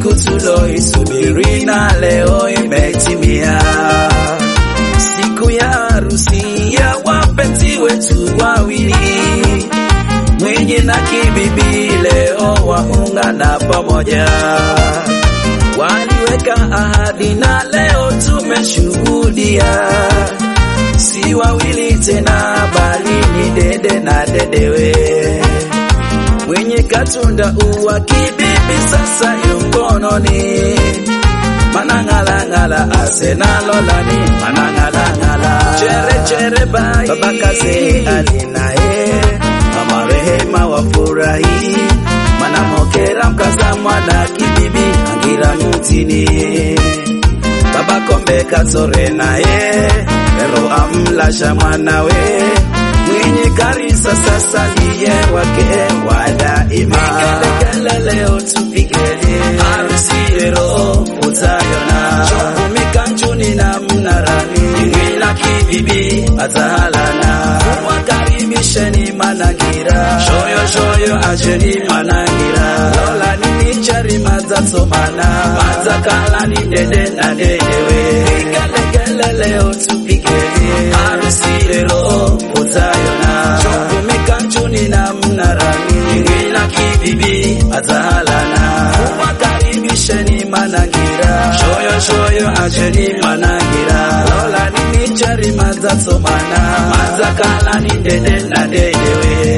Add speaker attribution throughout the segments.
Speaker 1: siku tuloisubiri na leo imetimia, siku ya harusi ya wapenzi wetu wawili, mwenye na kibibi leo waungana pamoja, waliweka ahadi na leo tumeshuhudia, si wawili tena, bali ni dede na dedewe mwenye katunda uwa kibibi sasa yukononi manang'alang'ala asenalolani manang'alang'ala chere chere bai baba kaze alinaye mama rehema wafurahi manamokera mkaza mwana kibibi angira mutini baba kombe katore naye ero amlasha mwanawe mwenye karisa sasa ndiye wake wa daima. Vigelegele leo tupigele harusi leo utayona mikanjuni na mnarani ingila kibibi atahalana wakaribisheni manangira shoyo shoyo ajeni manangira lola nini chari mazatomana mazakala ni dede na dedewe vigelegele leo tupigele harusi leo utayona mikanjuni na mnarani ingila kibibi atahalana wakaribisheni manangira shoyo shoyo ajeni manangira lola nini chari mazatomana mazakala ni dede na dedewe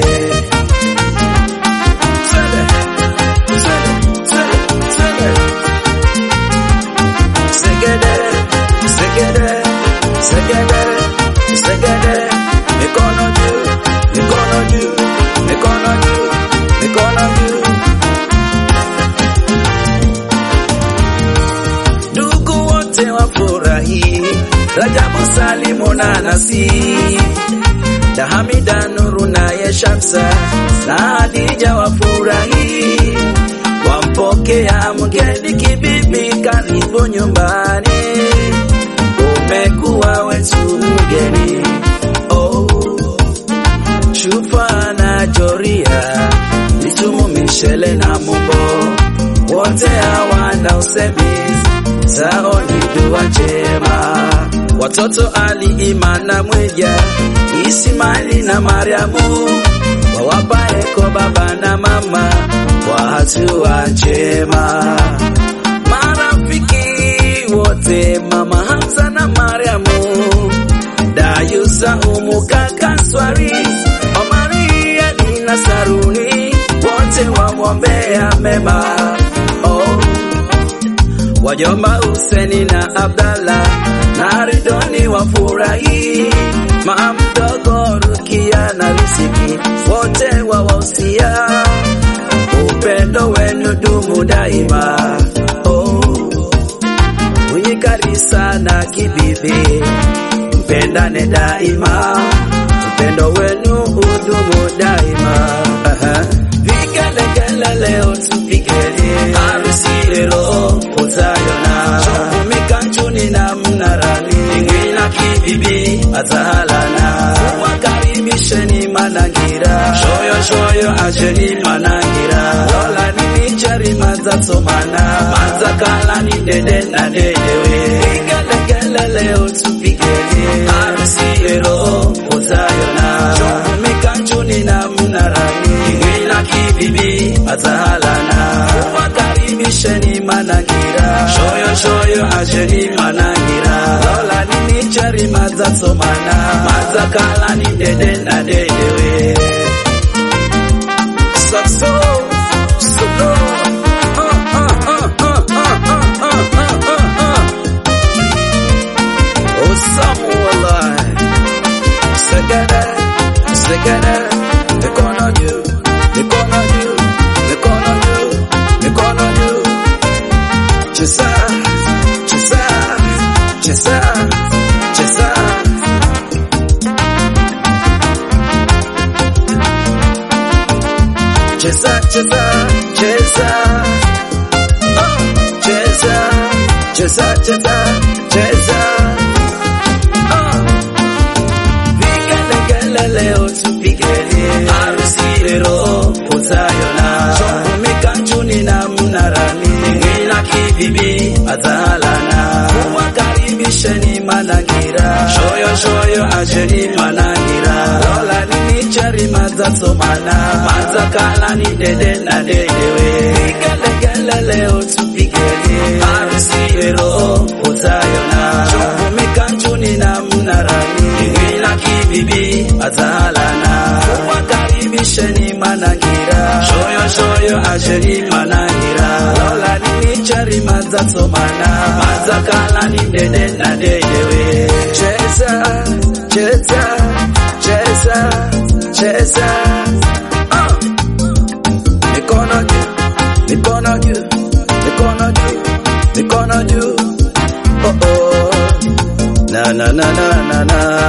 Speaker 1: Twende, twende, twende, twende. Segede, segede, segede, segede. Mikono juu, mikono juu, mikono juu, mikono juu. Ndugu wote wafurahi, Rajabu Salimu na Nasib, na Hamida Nuru naye Shamsa na Hadija wafurahi, wampokea mgeni kibibi, karibu nyumbani, umekuwa wetu mgeni oh. Shufa na Joria, Litumu, Mishele na Mumbo, wote hawana usemi, zao ni dua njema. Watoto Ali, Imana, Mweja, Ismaili na Mariamu, wawapa eko baba na mama kwa hatua njema. Marafiki wote, Mama Hamza na Mariamu, Dayusa, Umu, kaka Swari, Omaria, Dina, Saruni, wote wamwombea mema oh. Wajomba Huseni na Abdalla na Ridoni wafurahi, mama mdogo Rukia na Riziki wote wawahusia, upendo wenu dumu daima oh. Mwenye Karisa na Kibibi mpendane daima, upendo wenu udumu daima. Aha. Vigelegele leo tupigele harusi leo utayona mikanjuni na mnarani ingila kibibi atahalana wakaribisheni manangira shoyo shoyo ajeni manangira lola nini chari mazatomana mazakala ni dede na dedewe vigelegele leo tupigele harusi leo utayona mikanjuni na mnarani ingila kibibi atahalana wakaribisheni manangira shoyo shoyo ajeni manangira lola nini chari mazatomana mazakala ni dede na dedewe Saxo, solo, uh, uh, uh, uh, uh, uh, uh, uh, uh, uh. Oh, Samuel, Segede, Segede, mikono juu, mikono juu, mikono juu, mikono juu. Cheza, cheza, cheza, cheza. Cheza, cheza, cheza. Oh, cheza, cheza, cheza, cheza. Oh. Vigelegele leo tupigele harusi leo utayona mikanjuni na mnarani ingila asheni manangira lola nini chari mazatsomana mazakala ni dede na dedewe igelegele leo tupigele harusi ero utayona chumbumikanchuni na mnarani ingina kibibi azalana wakaribisheni manangira shoyo shoyo asheni manangira lola nini chari mazatsomana mazakala ni dede na dedewe cheza cheza cheza cheza ah. mikono juu mikono juu mikono juu mikono juu oh oh na na na na na na